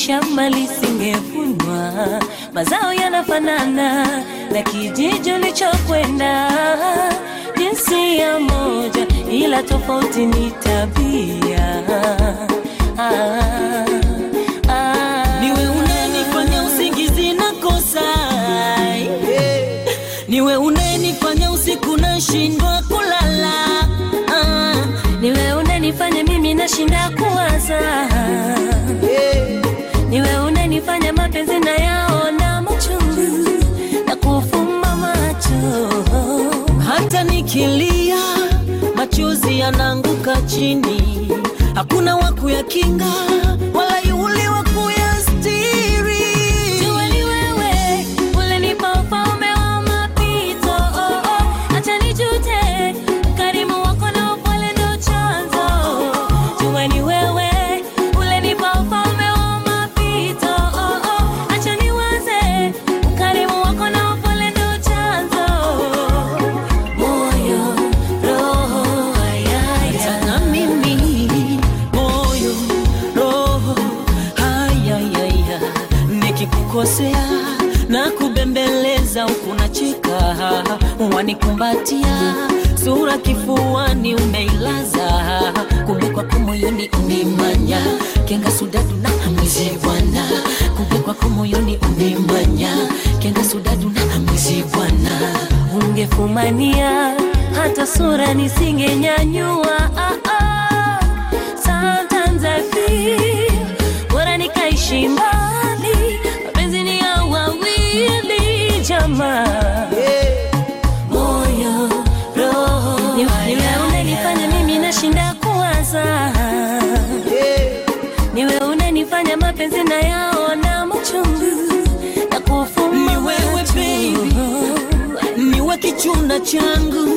shamba lisingevunwa, mazao yanafanana na kijiji ulichokwenda, jinsia moja, ila tofauti ni tabia. Ah, ah. Niwe unanifanya usingizi na kosa Niwe unanifanya usiku nashindwa kulala ah. Niwe unanifanya mimi nashinda kuwaza, niwe unanifanya mapenzi na yaona machungu na kufumba macho. Hata nikilia machozi yanaanguka chini, hakuna wa kuyakinga wala yule wa kuyastiri. Jua ni wewe ulinipa ufalme wa mapito, oh, oh. Acha nijute, ukarimu wako na upole ndo chanzo. Jua ni wewe ulinipa ufalme wa mapito, oh, oh. Acha niwaze, ukarimu wako na upole ndo chanzo. Moyo, roho, ayaya. na mimi moyo roho hayayaya nikikukosea na kubembeleza huku nacheka wanikumbatia sura kifuani umeilaza kumbe kwako moyoni umemanya kenga sudadu na mwizi bwana kumbe kwako moyoni umemanya kenga sudadu na mwizi bwana ungefumania hata sura nisingenyanyua. Ah, ah. Sometimes I feel bora nikaishi mbali, mapenzi ni ya wawili jamaa. Moyo, roho, ni niwe unanifanya mimi nashinda kuwaza, niwe unanifanya mapenzi na yaona machungu na kufumba Ni wewe, macho. baby. niwe kichunda changu